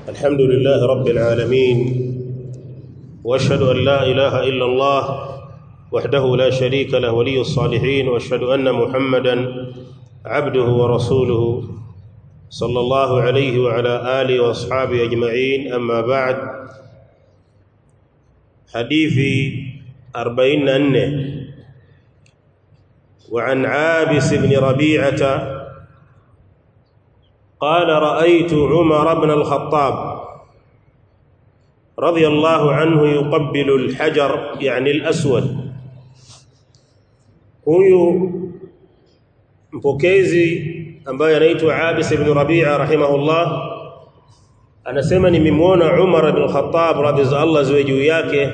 الحمد لله رب العالمين واشهد ان لا اله الا الله وحده لا شريك له ولي الصالحين واشهد ان محمدا عبده ورسوله صلى الله عليه وعلى اله واصحابه اجمعين اما بعد حديثي 44 وعن عابس بن ربيعه قال رايت عمر بن الخطاب رضي الله عنه يقبل الحجر يعني الاسود huyu mpokezi ambaye anaitwa Abis ibn Rabi'a rahimahullah anasema nimemwona Umar ibn Khattab radhiallahu ziwe juu yake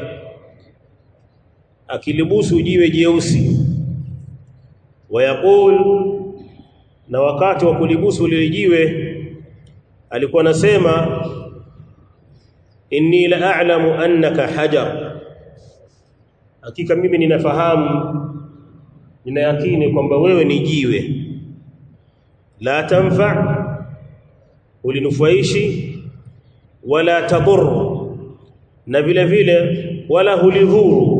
akilibusu jiwe jeusi wayaqul na wakati wa kulibusu lile jiwe alikuwa anasema inni la a'lamu annaka hajar hakika mimi ninafahamu nina yakini kwamba wewe ni jiwe la tanfa ulinufaishi wala tadur na vile vile wala hulidhuru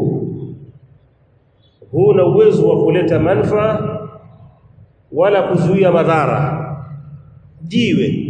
huna uwezo wa kuleta manfaa wala kuzuia madhara jiwe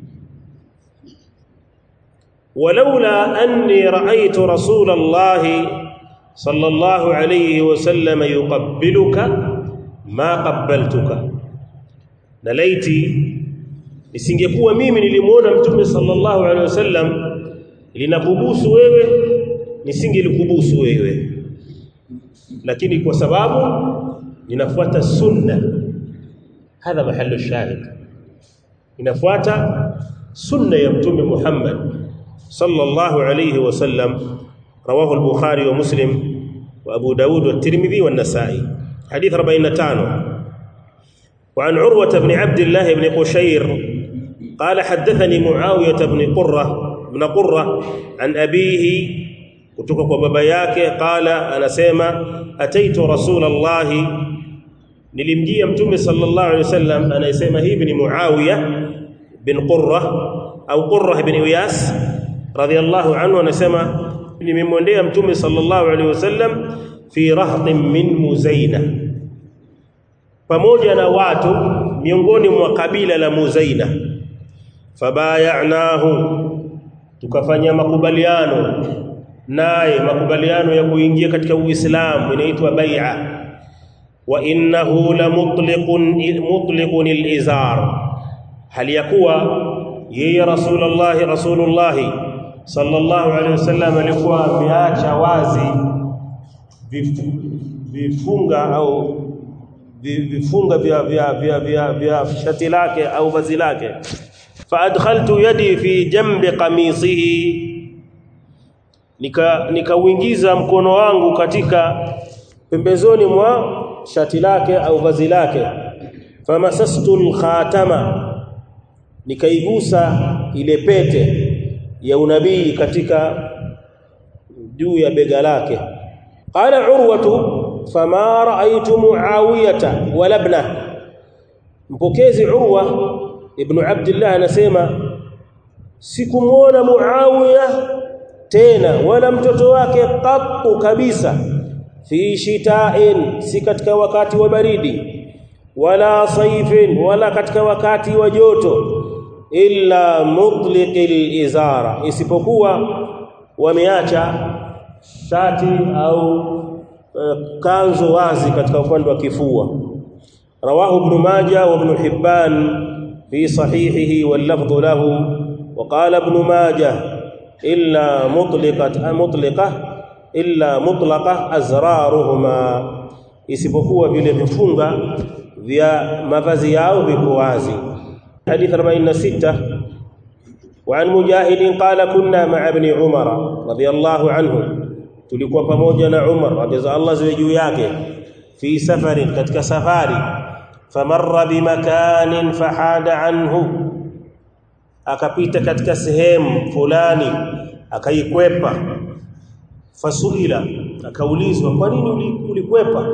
ولولا اني رايت رسول الله صلى الله عليه وسلم يقبلك ما قبلتك نليتي nisingekuwa mimi nilimuona mtume sallallahu alaihi wasallam linakubusu wewe nisingelikubusu wewe lakini kwa sababu ninafuata sunna hadha mahallu shahid inafuata sunna ya mtume Muhammad sallallahu alayhi wasallam رواه البخاري ومسلم وابو داود والترمذي والنسائي حديث 45 وعن عروة بن عبد الله بن قشير قال حدثني معاوية بن قرة بن قرة عن أبيه kutoka kwa baba yake qala anasema ataitu rasulullah nilimjia mtume sallallahu alaihi wasallam anayesema hivi ni muawiya bin qurra au qurra bin iyas radiyallahu anhu anasema nimemwendea mtume sallallahu alaihi wasallam fi rahtin min muzaina pamoja na watu miongoni mwa kabila la muzaina fabayanahu tukafanya makubaliano naye makubaliano ya kuingia katika uislamu inaitwa bai'a wa innahu la mutliqun mutliqun al-izar hali yakuwa yeye rasulullah rasulullah sallallahu alaihi wasallam alikuwa ameacha wazi vifunga au vifunga vya vya vya vya vya shati lake au vazi lake fa adkhaltu yadi fi jambi qamisihi nika nikauingiza mkono wangu katika pembezoni mwa shati lake au vazi lake famasastu al-khatama nikaigusa ile pete ya unabii katika juu ya bega lake qala urwatu fama raaitu muawiyata wala ibna mpokezi urwa ibn abdullah anasema sikumuona muawiya tena wala mtoto wake qattu kabisa fi shita'in si katika wakati wa baridi wala saifin wala katika wakati wa joto illa mutliqil izara isipokuwa wameacha shati au uh, kanzo wazi katika upande wa kifua rawahu ibn majah wa ibn hibban fi sahihihi wal lafdhu lahu wa qala ibn majah illa mutliqat mutliqa illa mutlaqa azraruhuma isipokuwa vile vifunga vya mavazi yao viko wazi حديث 46 وعن مجاهد قال كنا مع ابن عمر رضي الله عنه tulikuwa pamoja na Umar radhiallahu ziwe juu yake fi safarin katika safari famarra bimakanin fahada anhu akapita katika sehemu fulani akaikwepa fasuila akaulizwa kwa nini ulikwepa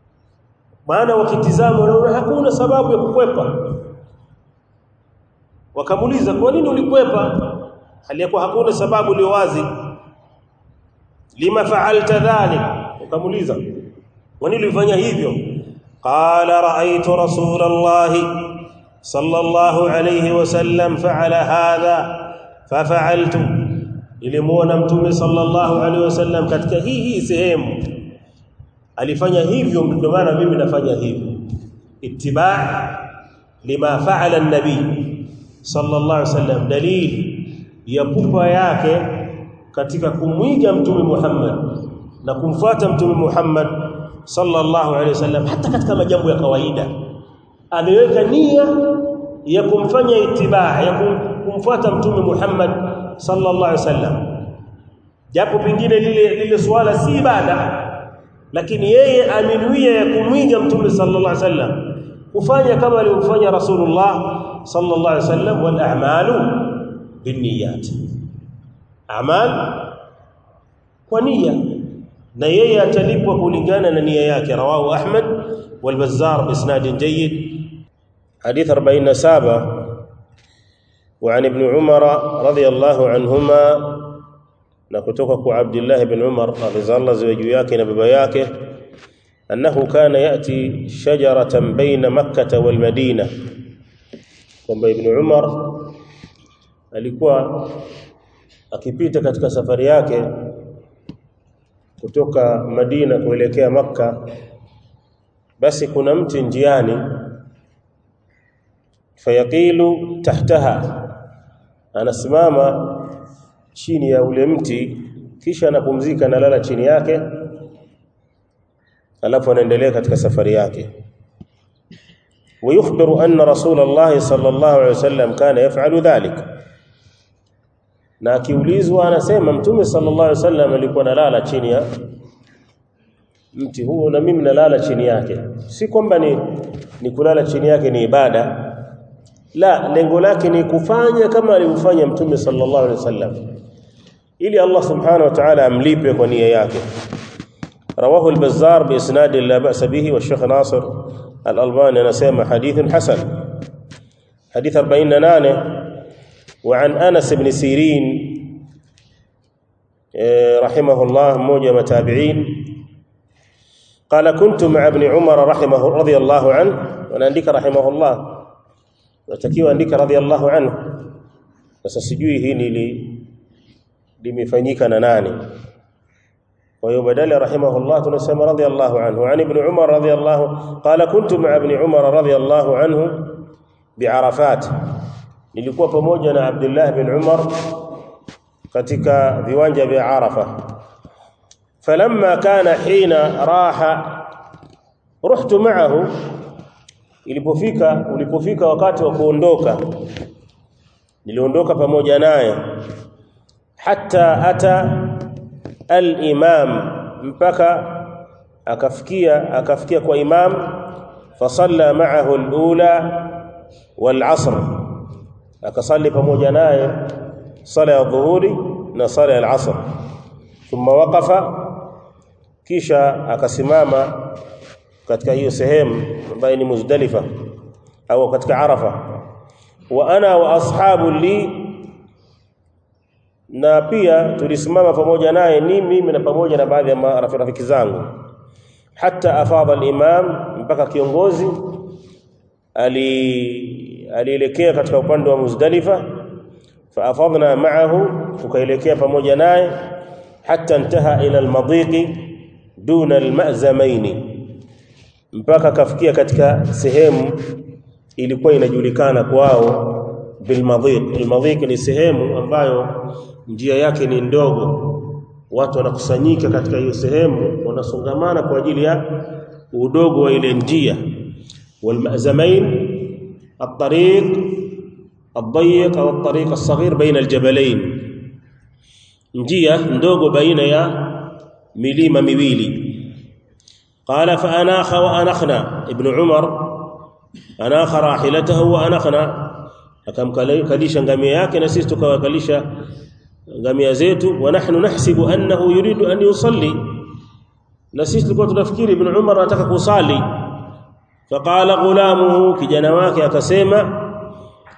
maana wakitizama wanaona hakuna sababu ya kukwepa wakamuuliza kwa nini ulikwepa aliyakuwa hakuna sababu iliyo wazi lima fa'alta dhalik wakamuuliza kwa nini ulifanya hivyo qala ra'aytu rasulallahi sallallahu alayhi wasallam fa'ala hadha fafa'altu nilimuona mtume sallallahu alayhi wasallam katika hii hii sehemu alifanya hivyo ndio maana mimi nafanya hivyo ittiba' lima fa'ala an-nabi sallallahu alayhi wasallam dalili ya pupa yake katika kumwiga mtume Muhammad na kumfuata mtume Muhammad sallallahu alaihi wasallam hata katika majambo ya kawaida ameweka nia ya kumfanya itibaa ya kumfuata mtume Muhammad sallallahu alaihi wasallam japo pengine lile lile swala si ibada lakini yeye amenuia ya kumwiga mtume sallallahu alaihi wasallam kufanya kama alivyofanya Rasulullah sallallahu alaihi wasallam wal a'malu binniyat amal kwa nia na yeye atalipwa kulingana na nia yake rawahu ahmad wal bazzar bisnad jayyid hadith 47 وعن ابن عمر رضي الله عنهما na kutoka kwa Abdullah ibn Umar radhiallahu ziwe juu yake na baba yake annahu kana yati shajaratan baina makkah wal madina kwamba ibn Umar alikuwa akipita katika safari yake kutoka Madina kuelekea Makka basi kuna mti njiani fayaqilu tahtaha anasimama chini ya ule mti kisha anapumzika analala chini yake alafu anaendelea katika safari yake ويخبر أن رسول الله صلى الله عليه وسلم كان يفعل ذلك na akiulizwa anasema mtume sallallahu alaihi wasallam alikuwa nalala chini ya mti huo na mimi nalala chini yake si kwamba ni, ni kulala chini yake ni ibada la lengo lake ni kufanya kama alivyofanya mtume sallallahu alaihi wasallam ili Allah subhanahu wa ta'ala amlipe kwa nia yake رواه البزار باسناد لا باس به والشيخ ناصر الالباني anasema hadith hasan hadith 48 وعن انس بن سيرين رحمه الله موجه متابعين قال كنت مع ابن عمر رحمه رضي الله عنه ونandika رحمه الله natakiwa andika radhiallahu anhu sasa sijui hii nili limefanyika na nani kwa hiyo badala rahimahullah tunasema radhiallahu anhu an ibn umar radhiallahu qala kuntu ma'a ibn umar radhiallahu anhu bi'arafat nilikuwa pamoja na abdullah bin umar katika viwanja vya arafa falamma kana hina raha ruhtu ma'ahu ilipofika ulipofika wakati wa kuondoka niliondoka pamoja naye hatta ata al-imam mpaka akafikia akafikia kwa imam fasalla ma'ahu al-ula wal-'asr akasali pamoja naye sala ya dhuhuri na sala ya al-'asr thumma waqafa kisha akasimama katika hiyo sehemu ambayo ni Muzdalifa au katika Arafa wa ana wa ashabu li na pia tulisimama pamoja naye ni mimi na pamoja na baadhi ya marafiki zangu hata afadha al-imam mpaka kiongozi ali alielekea katika upande wa Muzdalifa fa afadna ma'ahu tukaelekea pamoja naye hata intaha ila al-madiqi duna al-ma'zamaini mpaka kafikia katika sehemu ilikuwa inajulikana kwao bilmadhiq almadhiq ni sehemu ambayo njia yake ni ndogo watu wanakusanyika katika hiyo sehemu wanasongamana kwa ajili ya udogo wa ile njia walmazamain الطريق الضيق او الطريق الصغير بين الجبلين njia ndogo baina ya milima miwili قال فاناخ وانخنا ابن عمر اناخ راحلته وانخنا akamkalisha ngamia yake na sisi tukawakalisha ngamia zetu wa nahnu nahsibu annahu yuridu an yusalli na sisi tulikuwa tunafikiri ibn Umar anataka kusali faqala ghulamuhu kijana wake akasema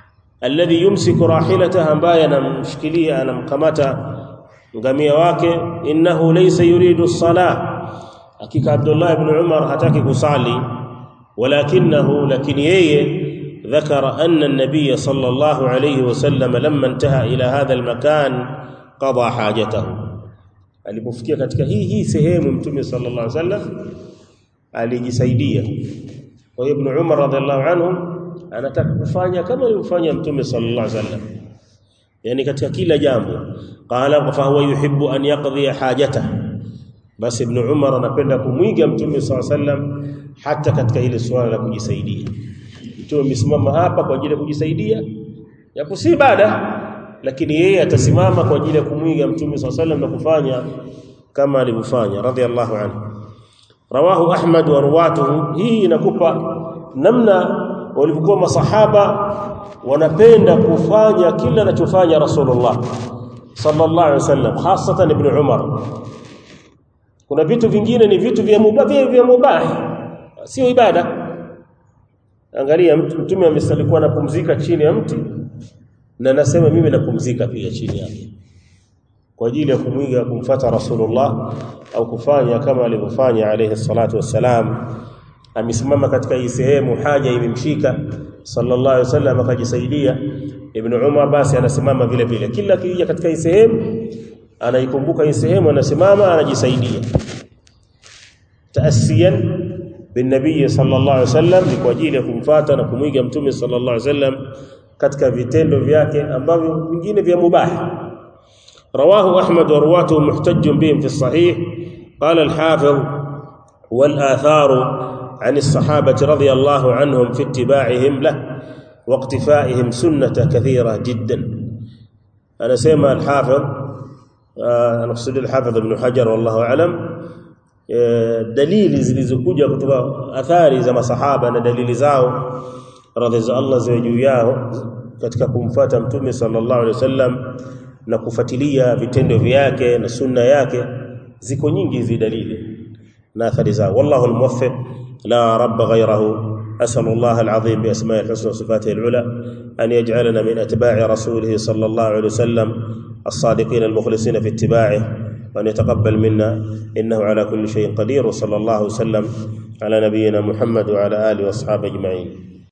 alladhi yumsiku rahilatahu ambaye anamshikilia anamkamata ngamia wake innahu laysa yuridu as-salah hakika Abdullah ibn Umar hataki kusali walakinahu lakini yeye ذكر أن النبي صلى الله عليه وسلم لما انتهى إلى هذا المكان قضى حاجته alipofikia katika hii hii sehemu mtume sallallahu alaihi wasallam alijisaidia kwa hiyo ibn Umar radhiallahu anhu anataka kufanya kama alivyofanya mtume sallallahu alaihi wasallam yani katika kila jambo qala fa huwa yuhibbu an yaqdi hajatahu basi ibn Umar anapenda kumwiga mtume sallallahu alaihi wasallam hata katika ile swala la kujisaidia mtume amesimama hapa kwa ajili ya kujisaidia yapo si ibada lakini yeye atasimama kwa ajili ya kumwiga mtume sallallahu alaihi wasallam na kufanya kama alivyofanya radhiallahu anhu rawahu ahmad wa ruwatuhu hii inakupa namna walivyokuwa masahaba wanapenda kufanya kila anachofanya rasulullah sallallahu alaihi wasallam hasatan ibn umar kuna vitu vingine ni vitu vya mubah vya mubah sio ibada angalia mtume amesalikuwa anapumzika chini ya mti na nasema mimi napumzika pia chini yake kwa ajili ya kumwiga kumfata rasulullah au kufanya kama alivyofanya alayhi salatu wassalam amesimama katika hii sehemu haja imemshika sallallahu alaihi wasallam akajisaidia ibn umar basi anasimama vile vile kila kija katika hii sehemu anaikumbuka hii sehemu anasimama anajisaidia taasiyan bin nabii sallallahu alaihi wasallam ni kwa ajili ya kumfuata na kumwiga mtume sallallahu alaihi wasallam katika vitendo vyake ambavyo vingine vya mubah رواه أحمد ورواته محتج بهم في الصحيح قال الحافظ والآثار عن الصحابة رضي الله عنهم في اتباعهم له واقتفائهم سنة كثيرة جدا أنا سيما الحافظ أنا أقصد الحافظ ابن حجر والله أعلم dalili zilizokuja kutoka athari za masahaba na dalili zao radhi za Allah ziwe juu yao katika kumfuata mtume sallallahu alaihi wasallam na kufuatilia vitendo vyake na sunna yake ziko nyingi hizi dalili na athari zao wallahu almuwaffiq la rabb ghayrahu أسأل الله العظيم بأسماء الحسنى وصفاته العلى أن يجعلنا من أتباع رسوله صلى الله عليه وسلم الصادقين المخلصين في اتباعه وأن يتقبل منا إنه على كل شيء قدير وصلى الله وسلم على نبينا محمد وعلى آله وأصحابه أجمعين